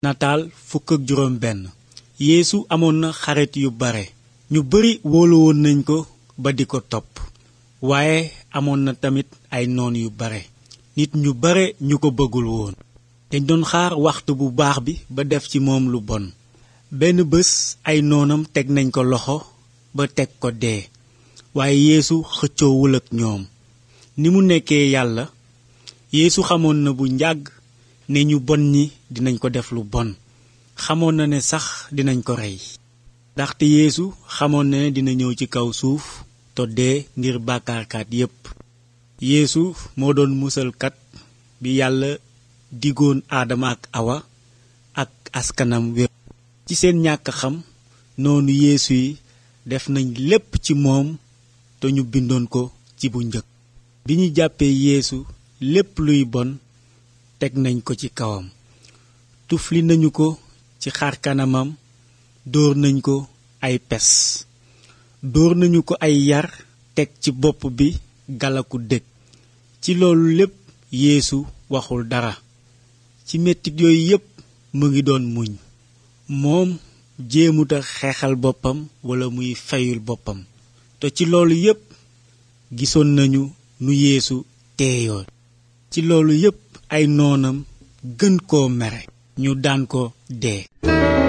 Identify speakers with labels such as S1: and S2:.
S1: nataal fukk ak juróom benn yeesu amoon na xarit yu bare ñu bari wóolu woon nañ ko ba di ko topp waaye amoon na tamit ay noon yu bare nit ñu bare ñu ko bëggul woon dañ doon xaar waxtu bu baax bi ba def ci moom lu bon benn bés ay noonam teg nañ ko loxo ba teg ko dee waaye yeesu xëccoowul ak ñoom ni mu nekkee yàlla yeesu xamoon na bu njàgg ne ñu bon ñi dinañ ko def lu bon xamoon na ne sax dinañ ko rey ndaxte yeesu xamoon na ne dina ñëw ci kaw suuf to dee ngir bàkkaarkat yépp yeesu moo doon musalkat bi yàlla digoon aadama ak awa ak askanam wépp ci seen ñàkk xam noonu yeesu yi def nañ lépp ci moom te ñu bindoon ko ci bu njëkk bi ñu jàppee yeesu lépp luy bon teg nañ ko ci kawam tufli nañu ko ci xar kanamam dóor nañ ko ay pes dóor nañu ko ay yar teg ci bopp bi galaku dëkk ci loolu lépp yeesu waxul dara ci mettit yooyu yépp mu ngi doon muñ moom jéemuta xeexal boppam walla muy fayul boppam te ci loolu yépp gisoon nañu nu yeesu teeyoo ci loolu yépp ay noonam gën koo mere ñu daan ko dee